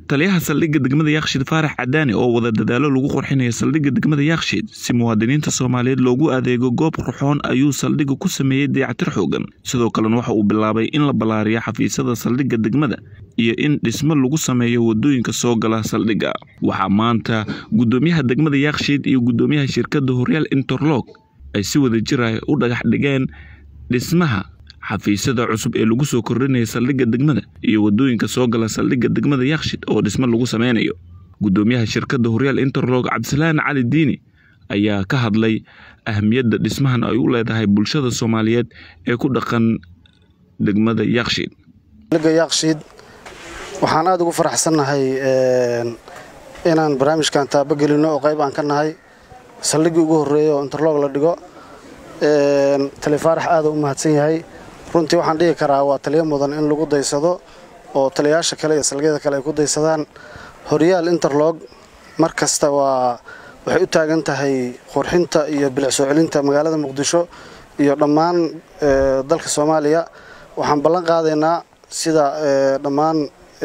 taliyaha saldhigga degmada yakshiid faarax cadaani oo wada dadaalo lagu qurxinaya saldhigga degmada yakshiid si muwaadiniinta soomaaliyeed loogu adeego goob qurxoon ayuu saldhigga ku sameeyey dayactir xoogan sidoo kalena waxa uu bilaabay in la ballaariyo xafiisyada saldhigga degmada iyo in dhismo lagu sameeyo wadooyinka soo gala saldhigga waxaa maanta guddoomiyaha degmada yakshiid iyo guddoomiyaha shirkadda horyaal interlog ay si wada jir ah u dhagax dhigeen dhismaha xafiisyada cusub ee lagu soo kordhinaya saldhigga degmada iyo wadooyinka soo gala saldhigga degmada yakshid oo dhismo lagu sameynayo guddoomiyaha shirkadda horyaal interlog cabdisalaan cali diini ayaa ka hadlay ahmiyadda dhismahan ay u leedahay bulshada soomaaliyeed ee ku dhaqan degmada yakshiid yakshiid waxaan aada ugu faraxsannahay inaan barnaamijkan taabagelino oo qayb aan ka nahay saldhiggii ugu horreeya oo interlog la dhigo talifaarax aada u mahadsan yahay runtii waxaan dhihi karaa waa taliyo mudan in lagu daysado oo taliyayaasha kale iyo salgyada kale ay ku daysadaan horyaal interlog mar kasta waa waxay u taagan tahay qurxinta iyo bilic soo celinta magaalada muqdisho iyo dhammaan dalka soomaaliya waxaan ballan qaadaynaa sida dhammaan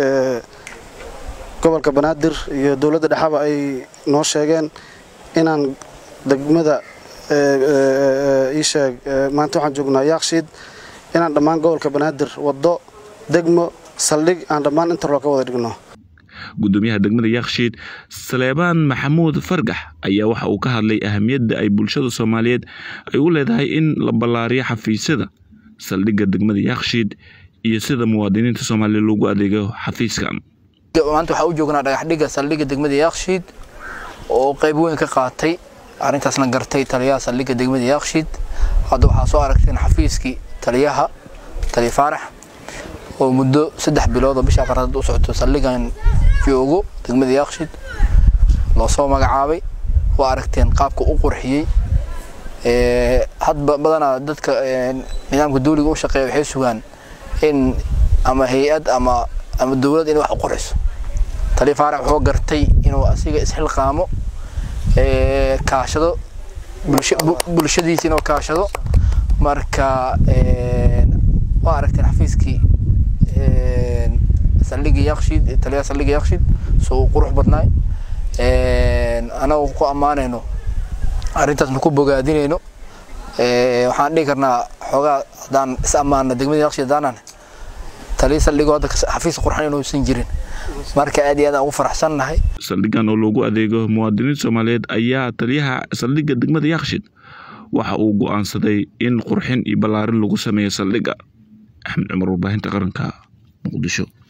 gobolka banaadir iyo dowladda dhexaba ay noo sheegeen inaan degmada iisheeg maanta waxaan joognaa yaakshiid inaan dhammaan gobolka banaadir waddo degmo saldhig aan dhammaan interlog ka wada dhigno guddoomiyaha degmada yakshiid saleebaan maxamuud fargax ayaa waxa uu ka hadlay ahamiyadda ay bulshada soomaaliyeed ay u leedahay in la ballaariyo xafiisyada saldhigga degmada yakshiid iyo sida muwaadiniinta soomaaliya loogu adeego xafiiskan maanta waxaa u joognaa dhagaxdhigga saldhigga degmada yakshiid oo qayb weyn ka qaatay arrintaasna gartay taliyaha saldhigga degmada yakshiid hadda waxaa soo aragteen xafiiskii taliyaha taliya faarax oo muddo saddex bilood oo bisha afaraad u socoto saldhigan joogo degmada yakshiid loo soo magacaabay waa aragteen qaabka u qurxiyey hadba badanaa dadka nidaamka dawliga u shaqeeya waxay sugaan in ama hay-ad ama ama dowlad inay wax u qurxiso taliya faarax wuxuu gartay inuu asiga isxilqaamo kaashado bulshadiisa inuu kaashado marka waa aragteen xafiiskii saldhigii yakshiid taliyaha saldhigii yakshiid soo uu qurux badnaay anagu ku ammaanayno arrintaasna ku bogaadinayno waxaan dhihi karnaa xoogaa haddaan is ammaana degmada yakshiid haddaanan taliya saldhigoo hadda xafiis qurxan inuusan jirin marka aad iyo aad aan ugu faraxsannahay saldhiggan oo loogu adeego muwaadiniinta soomaaliyeed ayaa taliyaha saldhigga degmada yakshiid waxa uu go'aansaday in qurxin iyo ballaarin lagu sameeyo saldhigga axmed cumar warbaahinta qaranka muqdisho